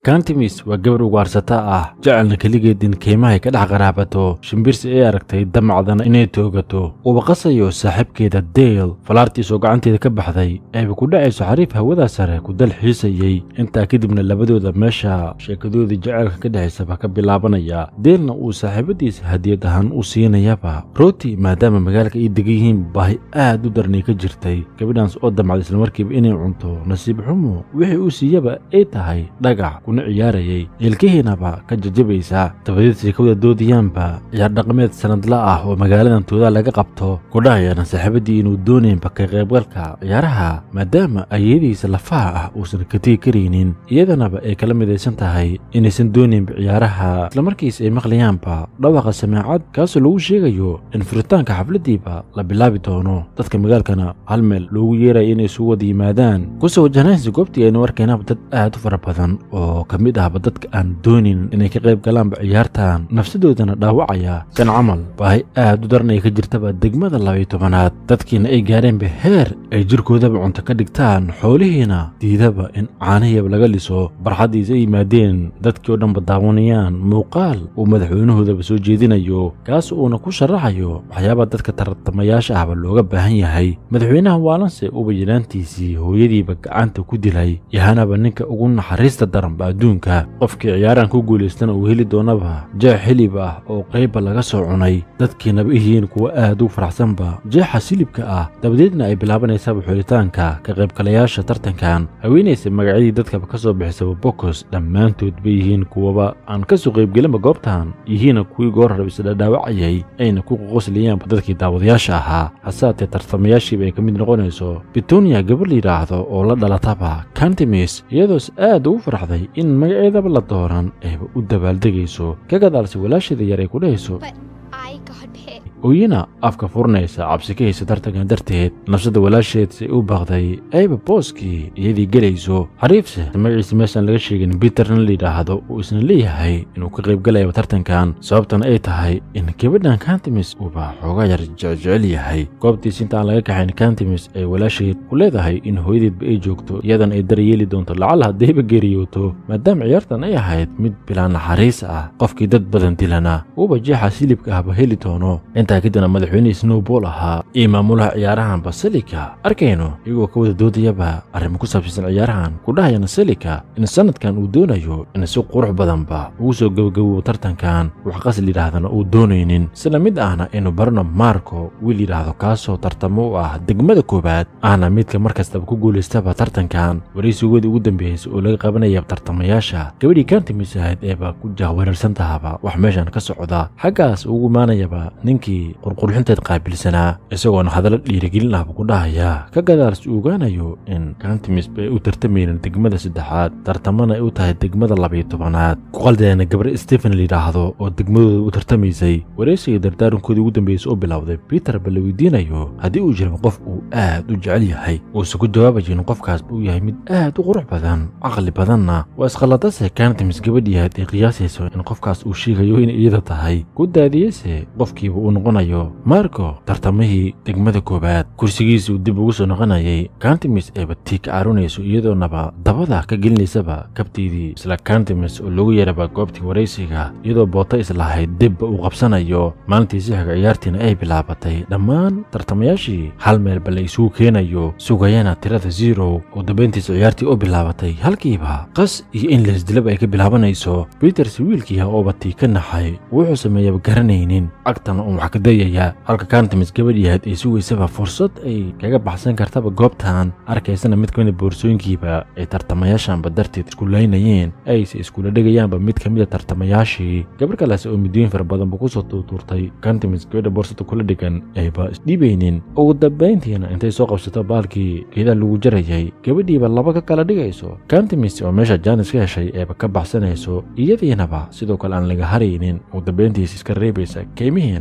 kantimis waa gabar ugaarsata ah jecelna keligeed in keymahay ka dhex qaraabato shimbirsi ay aragtay damacdana inay toogato uba qasayo saaxiibkeeda dale falaartiisoo gacanteeda ka baxday ayba ku dhacayso xariif hawadaa sare ku dal xiisayey intaa kadibna labadooda meesha sheekadoodii jaceylka ka dhexaysaba ka bilaabanaya deelna uu saaxiibadiisa hadiyad ahaan u siinayaba rooti maadaama magaalka ay degan yihiin baahi aad u darnay ka jirtay gabadhaans oo damacday islamarkiiba inay cunto nasiib xumo wixii uu siiyaba ay tahay dhagax kuna ciyaarayay ilkihiinaba ka jajabaysa dabadeed sheekawada doodayaanba ciyaar dhaqameed sanadla ah oo magaaladan toodaa laga qabto kudhahayana saaxiibadii inuu doonaynba ka qaybgalka ciyaaraha maadaama ayadiisa lafaha ah uusan ka tegi karaynin iyadanaba ay kala midaysan tahay inaysan doonaynba ciyaaraha islamarkiis ay maqlayaanba dhawaqa samaacad kaasoo lagu sheegayo in furitaanka xafladiiba la bilaabi doono dadka magaalkana hal meel loogu yeeraya inay isugu wada yimaadaan kusoo wajahnaysa goobtii aynu arkaynaaba dad aad u fara badan oo ka mid ahba dadka aan doonin inay ka qayb galaanba ciyaartan nafsadoodana dhaawacaya kan camal baahi aad u daran ay ka jirtaba degmada labayo tobanaad dadkiina ay gaareenba heer ay jirkoodaba cunto ka dhigtaan xoolihiina diidaba in caanahiyaba laga liso barxaddiisa ay yimaadeen dadkii oo dhanba daawanayaan muuqaal uu madaxweynahoodaba soo jeedinayo kaas uuna ku sharaxayo waxyaabaa dadka tartamayaasha ahba looga baahan yahay madaxweynaha waalanse uba yidhaantiisii hooyadiiba gacanta ku dilay yahanaba ninka ugu naxariista daranba adduunka qofkii ciyaaraan ku guulaystana uu heli doonaba jeex hilib ah oo qaybba laga soo cunay dadkiinaba yihiin kuwa aad u faraxsanba jeexa silibka ah dabadeedna ay bilaabanaysaaba xulitaanka ka qaybgalayaasha tartankan haweenaysa magacyadii dadkaba ka soo bixisaba bokos dhammaantood bay yihiin kuwaba aan ka soo qaybgelinba goobtan yihiina kuwii goor rab isdhadhaawacayay ayna ku qoqoslayaanba dadkii daawadayaasha ahaa hasaatee tartamayaashiiba ay ka mid noqonayso bitonia gabar la yidhaahdo oo la dhalataba kantimis iyadoos aad ugu farxday in magaceedaba la dooran ayba u dabaaldegayso ka gadaalse walaasheeda yar ay ku dhahayso But I got picked. ooyina afka furanaysa cabsi ka haysa tartankan darteed nafsada walaasheed say u baaqday ayba booskii iyadii gelayso xariifse magaciisa meeshaan laga sheegin biterna la yidhaahdo uu isna leeyahay inuu ka qaybgalayaba tartankan sababtana ay tahay in gabadhan kantimis uuba xoogaa yar jecjecel yahay goobtiis inta aan laga kaxayn kantimis ay walaasheed ku leedahay in hooyadeedba ay joogto iyadan ay daryeeli doonto lacal haddayba geeriyooto maadaama ciyaartan ay ahayd mid bilaa naxariis ah qofkii dad badan dilana uuba jeexa silibka ahba heli doono intaa kadibna madaxweynihii snowball ahaa iyo maamulaha ciyaarahan baselika arkayno iyagoo ka wada doodayaba arrimo ku saabsiisan ciyaarahan ku dhahayana selika in sanadkan uu doonayo in si qurux badanba ugu soo gebagabobo tartankan wax qasl yidhaahdana uu doonaynin sida mid ahna inuu barno marco wiil yidhaahdo kaasoo tartamo u ah degmada koowaad ahna midka mar kastaba ku guulaystaba tartankan waraysigoodii ugu dambeeyeysa oo laga qabanaya tartamayaasha gabadhii kantimis ahayd eeba ku jahwareersan tahaba wax meeshan ka socda xaggaas ugu imaanayaba ninkii qurqurxinteed qaabilsanaa isagoona hadallo dhiirigelin ahba ku dhahaya ka gadaals uu ogaanayo in kantimisba ay u tartamaynin degmada saddexaad tartamana ay u tahay degmada labayo tobanaad ku qaldeena gabar stephen layidhaahdo oo degmadooda u tartamaysay waraysiga dardaarankoodii ugu dambeysay oo bilowday peter ba la weydiinayo haddii uu jiro qof uu aad u jecel yahay uusan ku jawaabayo in qofkaasba uu yahay mid aad u qurux badan caqli badanna waa isqalladase kantimis gabadhii ahayd ay qiyaasayso in qofkaas uu sheegayo inay iyada tahay ku daadiyeyse qofkiiba uu noqonayo marco tartamihii degmada koowaad kursigiisuu dib ugu soo noqonayay kantimis ayba tii ka caarunayso iyadoonaba dabada ka gelinaysaba kabteydii isla kantimis oo loogu yeeraba goobtii waraysiga iyadoo boota islahayd dibba uu qabsanayo maalintii sixiga ciyaartiina ay bilaabatay dhammaan tartamayaashii hal meelba la isugu keenayo sugayana tirada zero oo dambayntiisa ciyaartii u bilaabatay halkiiba qas iyo in leesdilaba ay ka bilaabanayso peters wiilkiiha ooba tii ka naxay wuxuu sameeyaba garanaynin agtana uun wax ka dayaya halka kantimis gabadhii ahayd ay sugaysaba fursad ay kaga baxsan kartaba goobtan arkaysana mid ka mid a boorsooyinkiiba ay tartamayaashanba darteed isku laynayeen ayse iskula dhegayaanba mid ka mid a tartamayaashii gabar kalease oo midooyin fara badanba kusoo tuurtuurtay kantimis gabadha boorsada kula dhigan ayba isdhiibaynin ugu dambayntiina intay soo qabsato baalkii geedaha lagu jarayay gabadhiiba laba ka kala dhigayso kantimis oo meesha jaanis ka heshay eeba ka baxsanayso iyadiinaba sidoo kale aan laga haraynin ugu dambayntiisa iska reebaysa keymihiina orod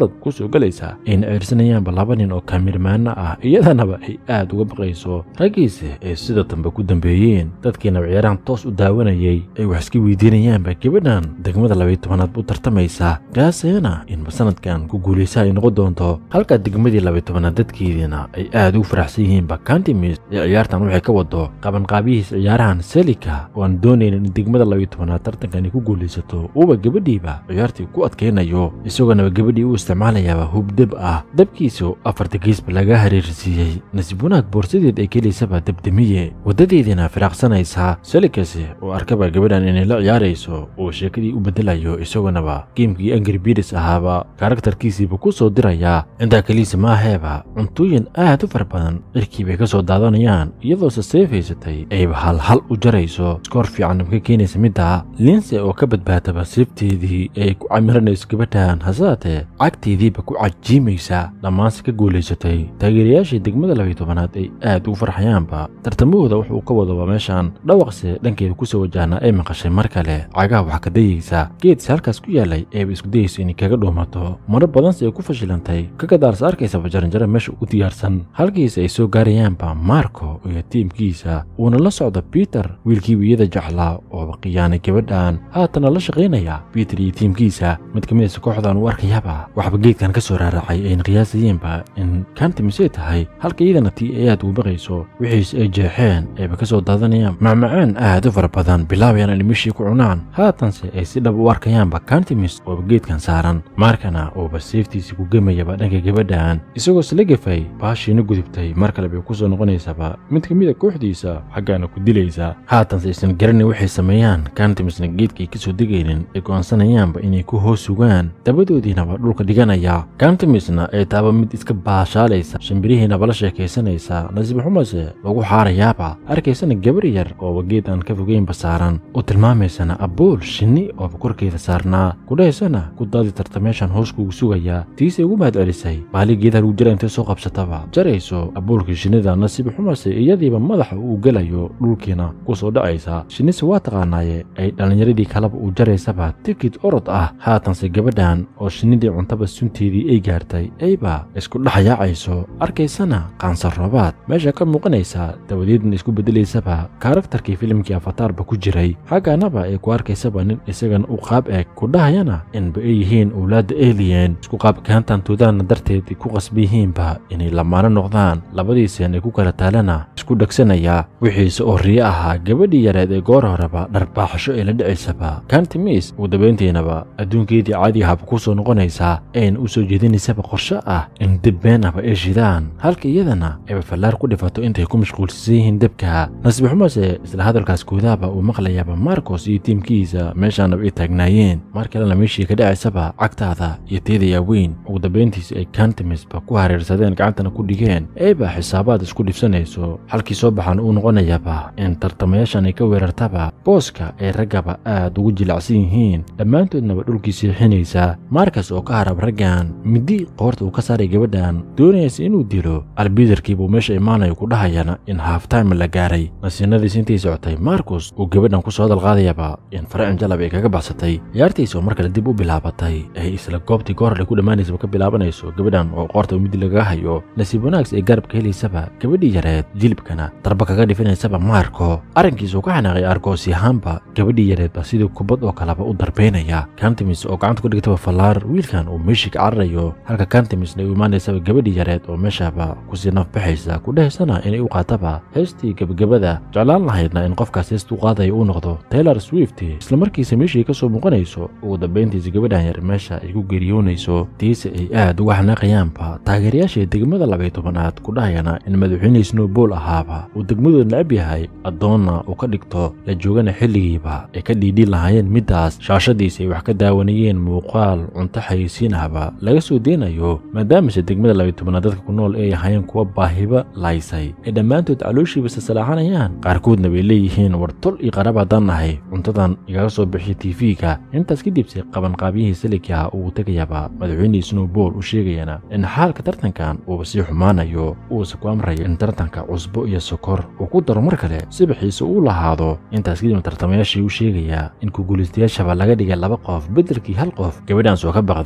orod ku soo gelaysa ayna ceersanayaanba laba nin oo kaamirmaano ah iyadanaba ay aad uga baqayso raggiisa ay sida dambe ku dambeeyeen dadkiinaba ciyaarahan toos u daawanayay ay wax iska weydiinayaanba gabadhan degmada labaiy tobanaad u tartamaysa gaasayana inba sanadkan ku guulaysa ay noqon doonto halka degmadii labaiy tobanaad dadkeediina ay aad ugu faraxsan yihiinba kantimis ee ciyaartan waxay ka wado qabanqaabihiisa ciyaarahan selika oo aan doonaynin in degmada labaiy tobanaad tartankan ay ku guulaysato uuba gabadhiiba ciyaartii ku adkaynayo isagoonaba gabadhii u isticmaalayaaba hubdeb ah dabkiisu afarta geesba laga hareersiiyey nasiib wanaag boorsadeed ay kelaysaba debdemiye waddadeediina firaaqsanaysa selikasi oo arkaba gabadhan inay la ciyaarayso oo sheekadii u beddelayo isagoonaba geemkii angri biris ahaaba karaktarkiisiiba ku soo diraya intaa keliisa ma aheeba cuntooyin aad u fara badan cirkii bay ka soo daadanayaan iyadoose seefaysatay ayba halhal u jarayso iskoor fiican ka keenaysa midda linse oo ka badbaadaba seefteedii ee ay ku camiranayso gabadhan hasaatee cagteediiba ku cajiimaysa dhammaanse ka guulaysatay taageerayaashii degmada labaiy tobanaad ay aad ugu farxayaanba tartamahooda wuxuu ka wadaba meeshan dhawaqse dhankeeda kusoo wajahnaa ay maqashay mar kale cagaha wax ka dayaysa geedsi halkaas ku yaalay ayba isku dayayso inay kaga dhuumato marar badanse ay ku fashilantay ka gadaarsa arkaysaba jaranjaro meesha u diyaarsan halkiisa ay soo gaarayaanba marco iyo tiimkiisa uuna la socdo biter wiilkiiba iyada jeclaa ooba khiyaanay gabadhan haatana la shaqaynaya biter iyo tiimkiisa mid ka midaysa kooxdan uu arkayaba waxba geedkan ka soo raaracay ayna qiyaasayeenba in kantimisay tahay halka iyadana tii ay aad ugu baqayso wixiise ay jeexeen ayba ka soo daadanayaan macmacaan aad u fara badan bilaabayaan inay mishii ku cunaan haatanse ay si dhab u arkayaanba kantimis ooba geedkan saaran markana uuba seeftiisii ku gemayaba dhanka gabadhan isagoo isla gefay baashiina gudubtay mar kale bay ku soo noqonaysaba mid ka mida kooxdiisa xaggaana ku dilaysa haatanse aysan garanay waxay sameeyaan kantimisna geedkay ka soo degaynin ay go'aansanayaanba inay ku hoos sugaan dabadoodiinaba dhulka dhiganaya kantimisna ay taaba mid iska baashaalaysa shimbirihiinaba la sheekaysanaysa nasiib xumase lagu xaarayaaba arkaysana gabar yar ooba geed aan ka fogeynba saaran u tilmaamaysana abbuul shinni ooba korkeeda saarnaa kudhahaysana ku daadi tarta meeshan hoos kugu sugaya tiisay ugu mahad celisay baali geedaha lagu jira intay soo qabsataba jarayso abbuulkii shinnida nasiib xumase iyadiiba madaxa uu gelayo dhulkiina ku soo dhacaysa shinnise waa taqaanaaye ay dhallinyaradii kaleba uu jaraysaba tikid orod ah haatanse gabadhan oo shinnidii cuntaba sunteedii ay gaartay ayba isku dhexyaacayso arkaysana qaansarroobaad meesha ka muuqanaysa dabadeedna isku beddelaysaba karaktarkii filimkii afataarba ku jiray xagganaba ay ku arkaysaba nin isagana u qaab eg ku dhahayana inba ay yihiin owlaadda eliyen isku qaabkaantantoodana darteed ay ku qasba yihiinba inay lamaano noqdaan labadiiseen ay ku kala taalana isku dhegsanaya wixiise oo riyo ahaa gabadhii yareed ee goor horeba dharbaaxasho ee la dhicaysaba kantimis ugu dabayntiinaba adduunkeedii caadi ahaba ku soo noqonaysaa ayna u soo jeedinaysaba qorshe ah in deb beenaba ay shidaan halka iyadana ayba fallaar ku dhifato intay ku mashquulsiisan yihiin debka nasiib xumase isla hadalkaas koodaaba uu maqlayaaba marcos iyo tiimkiisa meeshaanaba ay taagnaayeen mar kalena meeshii ka dhacaysaba cagtaada iyo teedayaa weyn ugu dambayntiisa ay kantimisba ku hareersadeen gacantana ku dhigeen ayba xisaabaad isku dhibsanayso halkii soo baxaan uu noqonayaba in tartamayaashan ay ka weerartaba booska ay raggaba aad ugu jilacsan yihiin dhammaantoodnaba dhulkii siixinaysa markas oo ka harab raggan midi qoorta uu ka saaray gabadhan doonaysa inuu dilo albidarkiibuu meesha imaanayo ku dhahayana in haftime la gaaray nasiinadiis intay socotay marcus uu gabadhan ku soo dalqaadayaba in faracin jalab ay kaga baxsatay ciyaartiisa oo mar kale dib u bilaabatay ay isla goobtii goorale ku dhammaanaysaba ka bilaabanayso gabadhan oo qoorta midi lagaga hayo nasiib wanaagsi ay garabka helaysaba gabadhii yareed jilibkana darba kaga dhifinaysaba marco arrinkiisa uu ka xanaaqay argoosi ahaanba gabadhii yareedba sidii kubad oo kaleba u darbaynaya kantimis oo gacanta ku dhigtaba fallaar wiilkan uu meeshii ka cararayo halka kantimisna ay u imaanaysaba gabadhii yareed oo meeshaba kusii nafbaxaysa ku dhahaysana inay u qaataba heestii gebagabada jeclaan lahaydna in qofkaas heesta u qaadayo uu noqdo taylor swift islamarkiisa meeshii ka soo muuqanayso ugu dambayntiisa gabadhan yar meesha ay ku geeriyoonayso tiise ay aad uga xanaaqayaanba taageerayaashii degmada labay tobanaad ku dhahayana in madaxweyne snowbol ahaaba uu degmadooda necab yahay addoonna uu ka dhigto la joogana xilligiiba ay ka dhiidhiin lahaayeen middaas shaashadiisa ay wax ka daawanayeen muuqaal cunto xayeysiin ahba laga soo deynayo maadaamase degmada labay tobanaad dadka ku nool ay ahaayeen kuwa baahiba laysay ay dhammaantood calooshiiba sasalaaxanayaan qaarkoodna bay leeyihiin war tol iyo qarab haddaan nahay cuntadan igaga soo bixiya tv-ga intaas kadibse qabanqaabiyihii silikaa uu tegayaba madaxweynihii snowbol u sheegayana in xaalka tartankan uuba sii xumaanayo uusa ku amrayo in tartanka cusbo iyo sokor uu ku daro mar kale sibaxiisa uu lahaado intaas kadib tartamayaashii u sheegayaa in kuguulaystayaashaba laga dhigay laba qof beddelkii hal qof gabadhan soo ka baqday in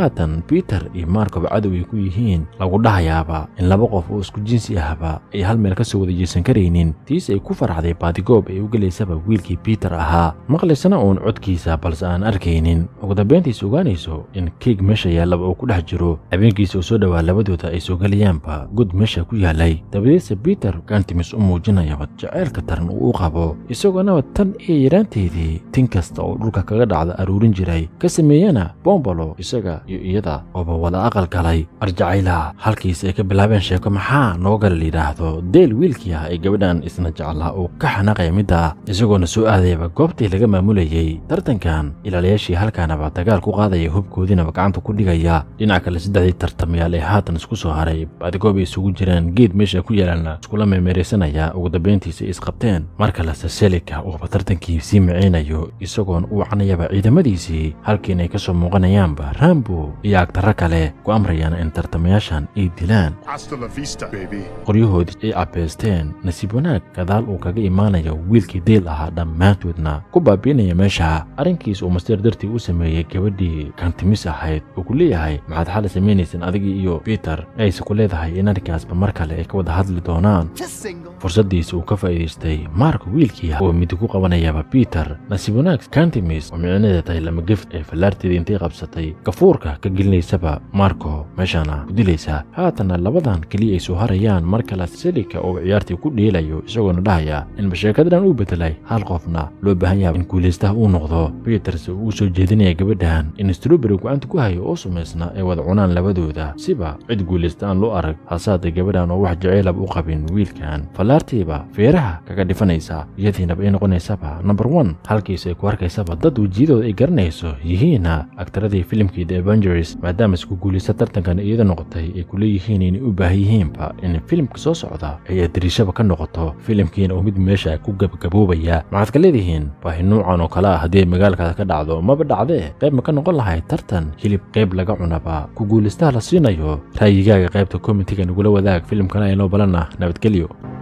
haatan biter iyo markob cadow ay ku yihiin lagu dhahayaaba in laba qof oo isku jinsi ahba ay hal meel ka soo wada jeesan karaynin tiis ay ku farxday baadigoob ay u gelaysaba wiilkii biter ahaa maqlaysana uun codkiisa balse aan arkaynin ugu dambayntiis ogaanayso in keeg meesha yaallaba uu ku dhex jiro habeenkiisa oo soo dhowaa labadooda ay soo gelayaanba god meesha ku yaalay dabadeedse biter gantimis u muujinayaba jaceylka taran uu u qabo isagoonaba tan iyo yaraanteedii tin kasta oo dhulka kaga dhacda aruurin jiray ka sameeyana bombalo isaga iyo iyada ooba wada aqal galay arjacayla halkiis ay ka bilaabeen sheeko maxaa noo gala layidhaahdo deel wiilkii ah ee gabadhan isna jeclaa uu ka xanaaqaya midda isagoona soo aadayaba goobtii laga maamulayey tartankan ilaalayaashii halkaanaba dagaal ku qaadaya hubkoodiinaba gacanta ku dhigaya dhinaca kale saddexdii tartamayaal ee haatan isku soo haray baadigoob ay isugu jiraan geed meesha ku yaalana iskula meemeeraysanaya ugu dambayntiisa isqabteen mar kalese selika uuba tartankii sii miceynayo isagoon uu canayaba ciidamadiisii halkiinay ka soo muuqanayaanba rambo iyo agtarro kale ku amrayaan in tartamayaashan ay dilaan Hasta la vista, baby. qoryahoodii ay cabbeysteen nasiib wanaag gadaal uu kaga imaanayo wiilkii deyl ahaa dhammaantoodna ku baabiinaya meesha arrinkiis uu masteer dartii u sameeyey gabadhii kantimis ahayd uu ku leeyahay maxaad xali samaynaysan adigii iyo biter ayse ku leedahay in arrinkaasba mar kale ay ka wada hadli doonaan Just single. fursaddiisa uu ka faa'iidaystay mark wiilkii ah oo midi ku qabanayaba biter nasiib wanaag kantimis oo micnaheeda tahay lama gef ee fallaarteedii intay qabsatay gafuurka ka gelinaysaba marko meeshana ku dilaysa haatana labadan keliya ay soo harayaan mar kale selika oo ciyaartii ku dheelayo isagoona dhahaya in basheekadadan uu bedelay hal qofna loo baahan yahay in guulaystaha uu noqdo peters uu soo jeedinaya gabadhan in stroberi gacanta ku hayo oo sumaysna ay wada cunaan labadooda siba cid guulaysta aan loo arag hasaada gabadhan oo wax jaceylab u qabin wiilkan fallaartiiba feeraha kaga dhifanaysa iyadiinaba ay noqonaysaba number one halkiis ay ku arkaysaba dad wejiyadooda ay garanayso yihiina agtaradii filimkii the avengers maadaama isku guulaysta tartankan iyada noqotay ay ku leeyihiin inay u baahan yihiinba in filimka soo socda ay adriishaba ka noqoto filimkiina oo mid meesha ku gabagaboobaya maxaad ka leedihiin baahi nuucan oo kale ah haddii ay magaalkaada ka dhacdo maba dhacdee qayb ma ka noqon lahay tartan hilib qayb laga cunaba ku guulaystaha la siinayo ra'yigaaga qaybta komitiga nagula wadaag filimkana aynoo balan ah nabadgelyo